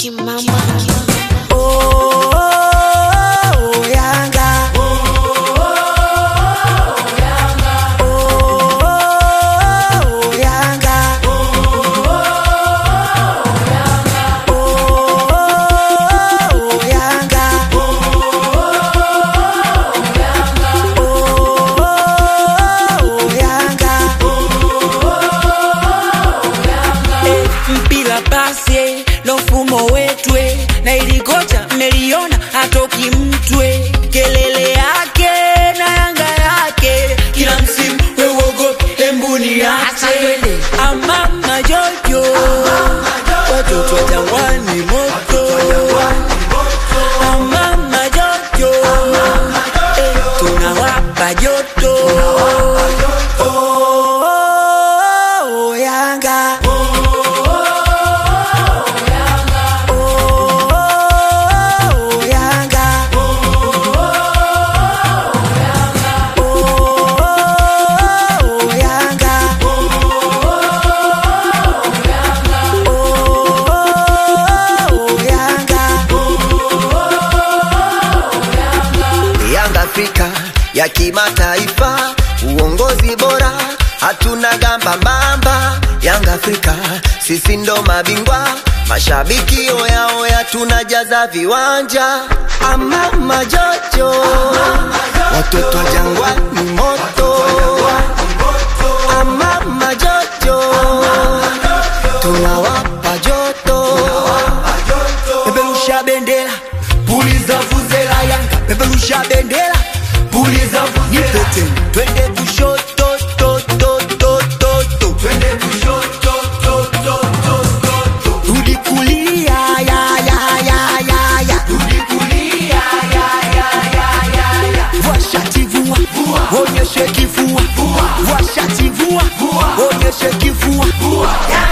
Kimamba. Oh, oh, oh, Yanga. Oh, oh, oh, Yanga. Oh, Yanga. Oh, Yanga. Eh, mpira pase ndo mfumo wetwe na ilikocha mmeliona hatoki mtwe kelele yake na yanga yake kila msimu wewogope embuni yake amama jojo watoto wa jangwani moto amama jojo eh, tunawapa joto Oh, oh, oh, Yanga. Oh, Yanga. Oh, Yanga. Oh, Yanga. Yanga Afrika ya kimataifa, uongozi bora, hatuna gamba mamba. Yanga Afrika, sisi ndo mabingwa, mashabiki oya oya, tunajaza viwanja. Ama majojo, watoto wa jangwani moto. Ama majojo, tunawapa joto. Peperusha bendera, puliza vuvuzela Yanga, peperusha bendera, puliza vuvuzela. Nipete, twende kushoto, to, to, to, to, to. Twende kushoto, to, to, to, to, to. Rudi kulia, ya, ya, ya, ya, ya. Rudi kulia, ya, ya, ya, ya, ya. Vua shati vua, onyeshe kifua. Vua shati vua, onyeshe kifua.